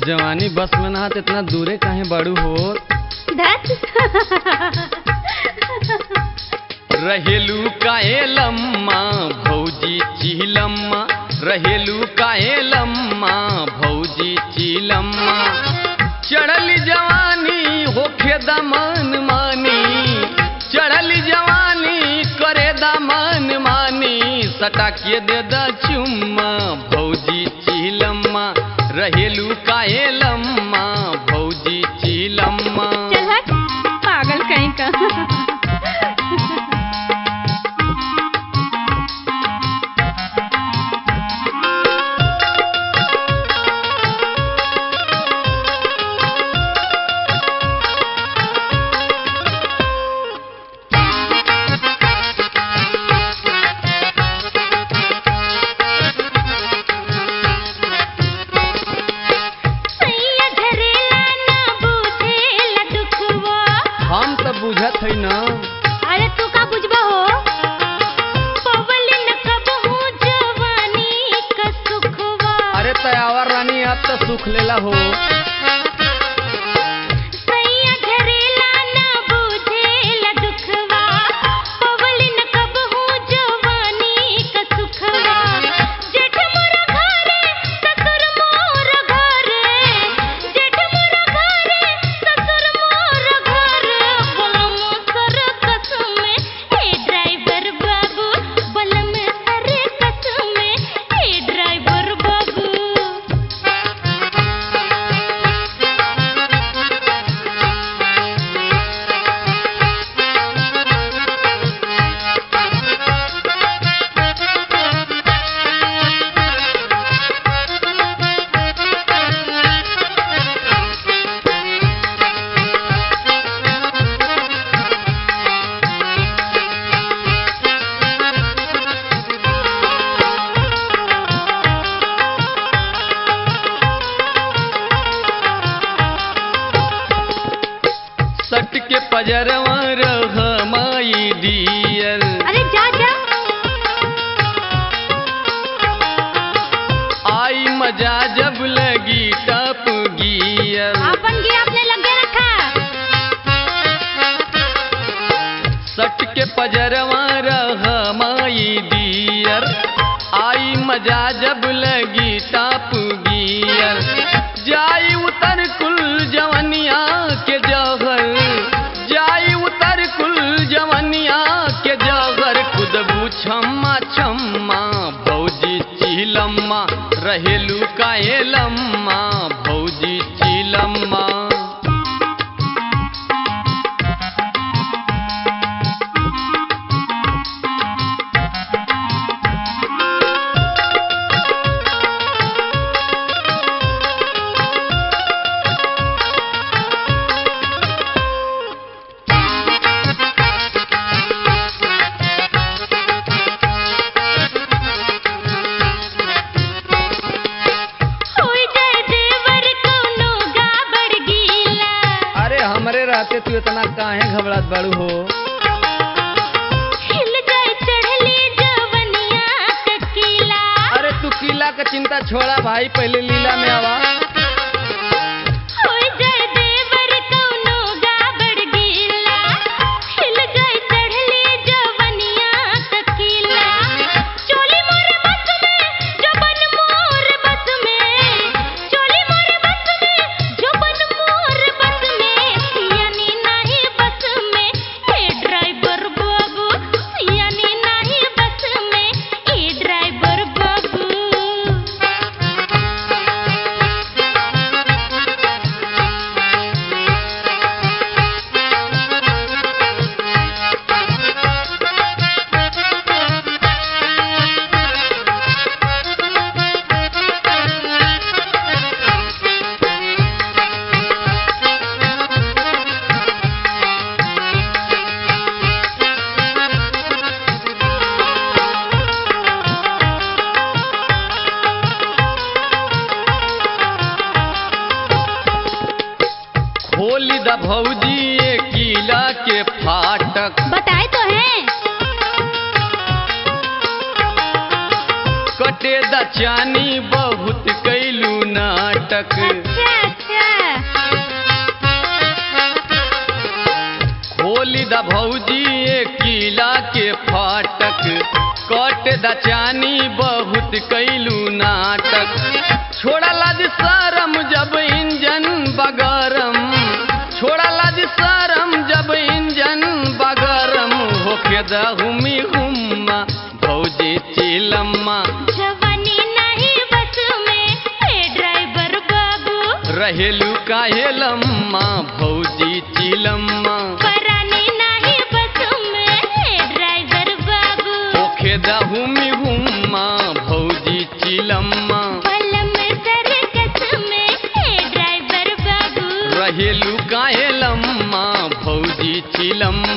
जवानी बस में ना त इतना दूरे काहे बाड़ू हो धत रहेलू काहे लम्मा भौजी चिलम्मा रहेलू काहे लम्मा भौजी चिलम्मा चढ़ल जवानी होखे दमन मानी चढ़ल जवानी करे दमन मानी सटा के दे द चुम्मा भौजी चिलम्मा रहेलू काहे लम्मा भौजी चिलम्मा चल हट पागल कहीं का सैया झरेला ना बुझेला दुखवा हम सब बुझत है ना अरे तू का बुझबा हो पवलिन कबहू जवानी का सुखवा अरे तयावर रानी अब तो सुख लेला हो सैया झरेला ना बुझेला दुखवा पवलिन कबहू जवानी का सुखवा जेठ मोर घरे ससुर मोर घरे जेठ मोर घरे ससुर मोर घरे बलम सर कसमे हे ड्राइवर बाबू बलम सर कसमे हे ड्राइवर बाबू सट के पजरवा रह माई डियर अरे जा जा आई मजा जब लगी टप गियर आपन गे आपने लगे रखा सट के पजरवा रह माई डियर आई मजा जब लगी टप गियर जाई उतर कुल जवनिया के जहर जाई उतर कुल जवनिया के जहर खुदबू छम्मा छम्मा भौजी चिलम्मा रहेलू काहे लम्मा भौजी चिलम्मा होई जाए देवर कोनो गाबड़ गीला अरे हमरे रहते तू इतना काहे घबरात बाड़ू हो हिल जाए चढ़ली जवनिया ककीला अरे तू किला का चिंता छोड़ा भाई पहले लीला में आवा होई जाए देवर कोनो गाबड़ गीला हिल जाए चढ़ली जवनिया ककीला चोली मोर बस में जबन मोर बस में चोली मोर बस में जबन मोर बस में सियानी नाही बस में हे ड्राइवर बाबू सियानी नाही बस में हे ड्राइवर बाबू खोली द भौजी ये किला के फाटक बताए तो हैं कटे द चानी बहुत कैलू नाटक अच्छा खोली द भौजी ये किला के फाटक कट द चानी बहुत कैलू नाटक छोड़ा लाज शरम जब इंजन बगरम छोड़ा लाज शरम जब इंजन बगरम होके दहुमी हुम्मा भौजी चिलम्मा जवानी नहीं बस में हे ड्राइवर बाबू रहेलू काहे लम्मा भौजी चिलम्मा परानी नहीं बस में हे ड्राइवर बाबू होके दहुमी हुम्मा भौजी चिलम्मा पलम सर्कस में हे ड्राइवर बाबू रहेलू काहे लम्मा भौजी चिलम्मा